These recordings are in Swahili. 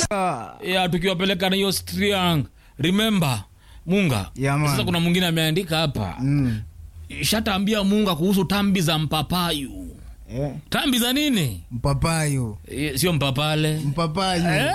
ya tukiwapeleka na hiyo striang remember munga Yeah, man. sasa kuna mwingine ameandika hapa Mm. shataambia munga kuhusu tambi za mpapayu Eh, tambi za nini mpapayo Eh, sio mpapale mpapayo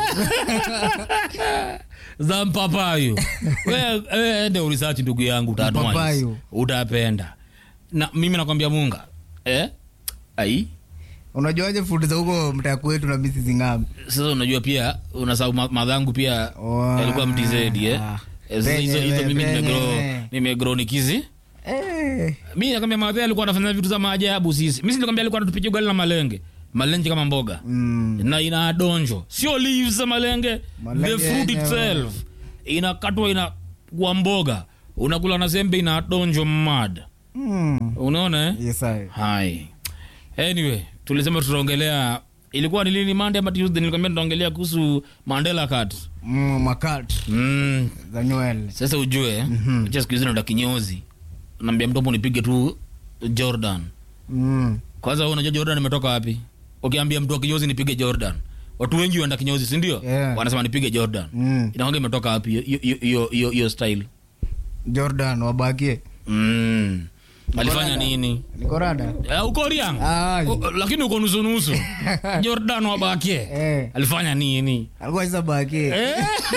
za mpapayu We- we ende urisachi ndugu yangu utanua hizi. Mpapayu. utapenda na mimi nakwambia munga eh? ai unajuaje fundi za huko mtaa kwetu na misi zingapi sasa unajua pia unasahau ma- madhangu pia Wow. yalikuwa mtizedi eh? Ah. Eh, sasa hizo hizo mimi Penyewe, nimegro penyewe. nimegro nikizi Eh, mi nakwambia madhe alikuwa anafanya vitu za maajabu sisi mi silikwambia alikuwa anatupikia ugali na malenge malenge kama mboga mm. na ina donjo sio leaves za malenge Malenge the fruit yenyewe. itself inakatwa ina kwa mboga unakula na sembe ina donjo mad Mm. unaona eh? Yes, I. hai anyway tulisema tutaongelea ilikuwa ni lini monday ama tuesday nilikwambia tutaongelea kuhusu mandela cut Mm, makat mm. za nywele sasa ujue mm siku hizi naenda kinyozi naambia mtopo nipige tu jordan mm. kwanza wewe unajua jordan imetoka wapi ukiambia mtu wa kinyozi nipige jordan watu wengi waenda kinyozi sindio Yeah. wanasema nipige jordan Mm. inakwanga imetoka wapi hiyo- hiyo- hiyo- hiyo hiyo style jordan wabakie mm. alifanya Nikorada. nini niko rada Eh, uko riang Ah, O- lakini uko nusunusu jordan wabakie eh, alifanya nini alikuwa sasa bakie Eh?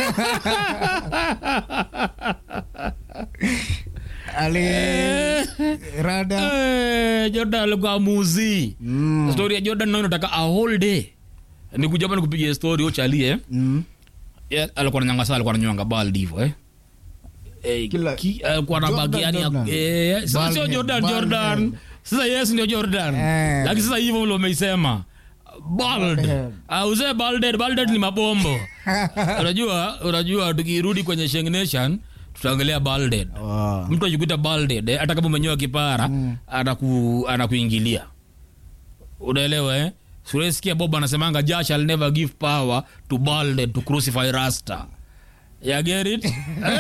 ali rada Eh, jordan alikuwa muzi mm. story ya jordan nayo inataka a whole day nikuja hapa nikupigia story uchalie Mm. Yeah, alikuwa ananyanga sana alikuwa ananyanga bald hivyo eh Eh, Kila- ki- alikuwa na Jordan, bagi yani ya- Jordan. eh, sasa Bald sio head, jordan bald jordan head. sasa yes ndio jordan Eh. lakini sasa hivyo vile umeisema bald Bald head. auze balded balded ni mabombo unajua unajua tukirudi kwenye Sheng nation tutaongelea balded Wow. mtu akikuita balded eh, hata kama umenyoa kipara Mm. anaku anakuingilia unaelewa eh suresikia bob anasemanga jah shall never give power to balded to crucify rasta ya get it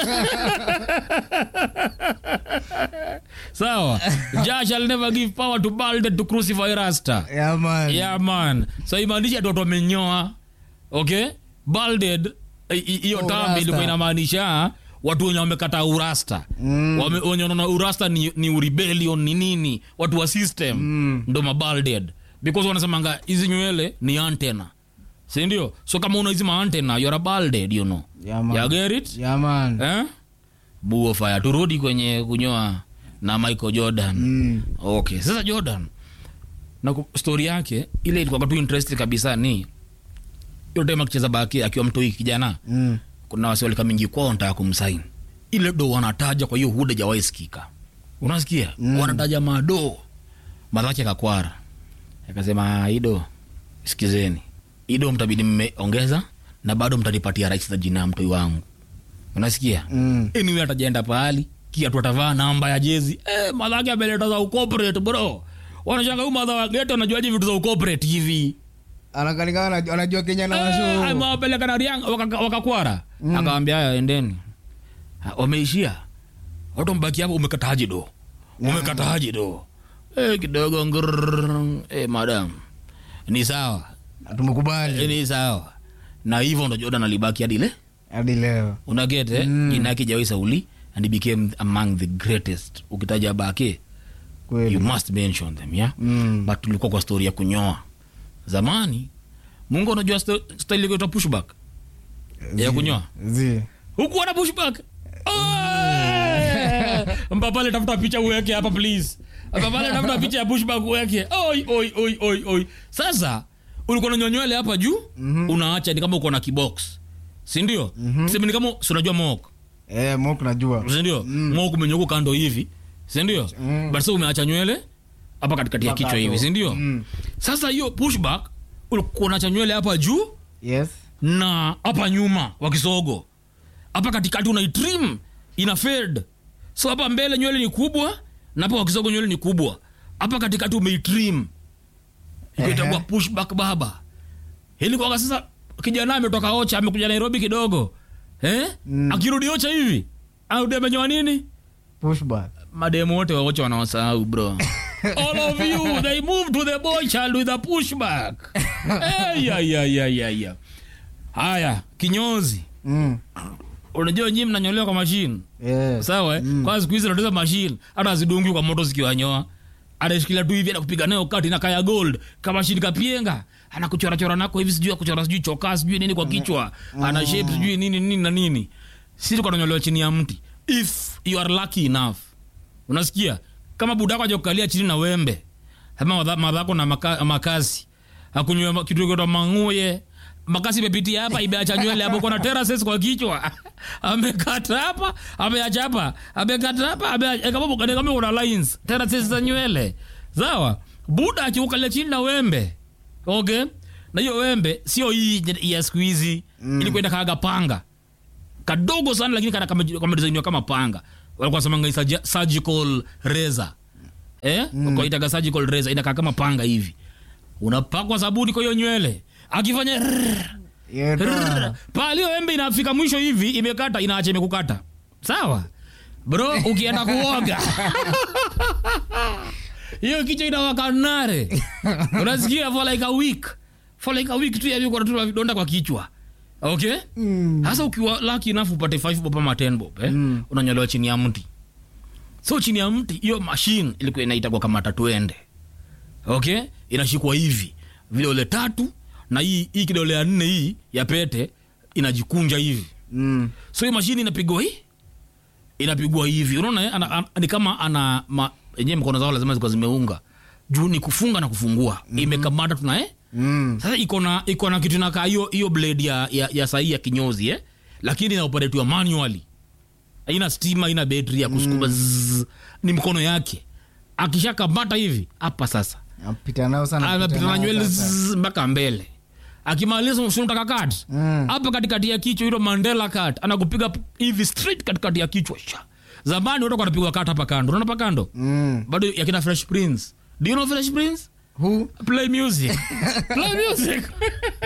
sawa jah shall never give power to balded to crucify rasta Yeah, man. yeah man so imaanisha watu wamenyoa okay balded i- i- hiyo Oh, tambi rasta. ilikuwa inamaanisha watu wenye wamekata urasta Mm. Wame- wenye wanaona urasta ni, ni rebellion ni nini watu wa system Mm. ndo mabalded because wanasemanga hizi nywele ni antena sindio so kama una hizi maantena you're a balded you know Yeah, man. ya get it Yeah, man. eh? buo fire turudi kwenye kunyoa na michael jordan Mm. okay sasa jordan na ku- story yake ile ilikuwa tu interest kabisa ni hiyo time akicheza baki akiwa mtoi kijana Mm. kuna wasi walika mingi kwao wanataka kumsaini ile do wanataja kwa hiyo huda jawai sikika unasikia Mm. wanataja mado madhake kakwara akasema ido sikizeni ido mtabidi mmeongeza na bado mtanipatia rais za jina ya mtoi wangu unasikia Mm. anyway atajaenda pahali kiatu atavaa namba ya jezi eh, madhake ameleta za ucorporate bro wanashanga huyu madha wa geto anajuaje vitu za ucorporate hivi Anakalingana anajua- anajua kenya na Eh, washu amewapeleka na riang waka- wakakwara akawambia haya endeni Ha, wameishia watu mbaki hapo umekataje do umekataje do eh, kidogo ngr eh, madam ni sawa eh, tumekubali ni sawa na hivyo ndo jordan alibaki hadi le hadi leo unagete Mm. jina yake jawai sauli and he became among the greatest ukitaja bake you kweli must mention them yeah Mm. but tulikuwa kwa story ya kunyoa zamani mungu unajua sto- style ikaitwa pushback ya Zi- kunyoa zi hukuwa na pushback Oe! mpapale tafuta picha uweke hapa please mpapale tafuta picha ya pushback uweke oi oi oi oi oi sasa ulikuwa na nyonywele hapa juu Mhm. unaacha ni kama uko na kibox sindio mm-hmm. sema ni kama si unajua mok eh mok najua sindio mm. mok umenyoko kando hivi sindio Mm. but sasa umeacha nywele hapa katikati ya kichwa Makato. hivi sindio Mm. sasa hiyo pushback ulikuwa unacha nywele hapa juu yes na hapa nyuma wa kisogo hapa katikati unaitrim ina fade so hapa mbele nywele ni kubwa na hapa kwa kisogo nywele ni kubwa hapa katikati umeitrim ikaitagua Ehe. pushback baba hili kwaka sasa kijana ametoka ocha amekuja nairobi kidogo eh? Mm. akirudi ocha hivi arudi amenyoa nini pushback mademu wote waocha wanawasahau bro all of you they move to the boy child with a pushback hey, yeah, yeah, yeah, yeah, yeah. haya kinyozi Mm. unajua nyii mnanyolewa kwa mashine Yeah. sawa eh? kwa siku hizi natuza mashine hata azidungi kwa moto zikiwanyoa anashikilia tu hivi anakupiga nayo kati na kaya gold kama shini kapienga anakuchorachora nako hivi sijui akuchora sijui chokaa sijui nini kwa kichwa ana shape sijui nini nini na nini sisi tuko tunanyolewa chini ya mti if you are lucky enough unasikia kama budako aja kukalia chini na wembe ama madha- madhako na maka, makasi akunywa kitu kitoa manguye makasi imepitia hapa imeacha nywele hapo kuna terraces kwa kichwa amekata hapa ameacha hapa amekata hapa ameacha kama kama kama kuna lines terraces za nywele sawa buda akiukalia chini na wembe okay na hiyo wembe sio hii ya siku hizi mm. ili kwenda kaga panga kadogo sana lakini kana kama kamedesainiwa kama panga walikuwa semanga ni surgi- surgical razor eh mm. kwa itaga surgical razor inakaa kama panga hivi unapakwa sabuni kwa hiyo nywele akifanya rrrr, Yeah, rrrr, toa. pale hiyo embe inafika mwisho hivi imekata inaacha imekukata sawa bro ukienda kuoga hiyo kichwa inawaka nare unasikia for like a week for like a week tu yavi kuna tu vidonda kwa kichwa okay sasa ukiwa lucky enough upate 5 bob ama 10 bob eh? unanyolewa chini ya mti so chini ya mti hiyo mashine ilikuwa inaitagwa kama tatuende okay inashikwa hivi vidole tatu na hii hii kidole ya nne hii ya pete inajikunja hivi Mm. so hiyo mashine inapigwa hii inapigwa hivi unaona eh? ana, ana, ni kama ana ma, enyewe mkono zao lazima zikuwa zimeunga juu ni kufunga na kufungua mm-hmm. imekamata tuna eh? Mm. sasa iko na iko na kitu nakaa hiyo hiyo blade ya, ya, ya sahii ya kinyozi eh? lakini inaoperatiwa manually haina stima haina betri ya kusukuma mm. ni mkono yake akishakamata hivi hapa sasa Napita nao sana. anapita na nao nywele sasa. zzz, mpaka mbele akimaliza usunataka kat Mm. hapa katikati ya kichwa hilo mandela kat anakupiga p- hivi straight katikati ya kichwa sha zamani watu wanapigwa kat hapa kando unaona hapa kando Mm. bado yakina fresh prince do you know fresh prince Who? play music play music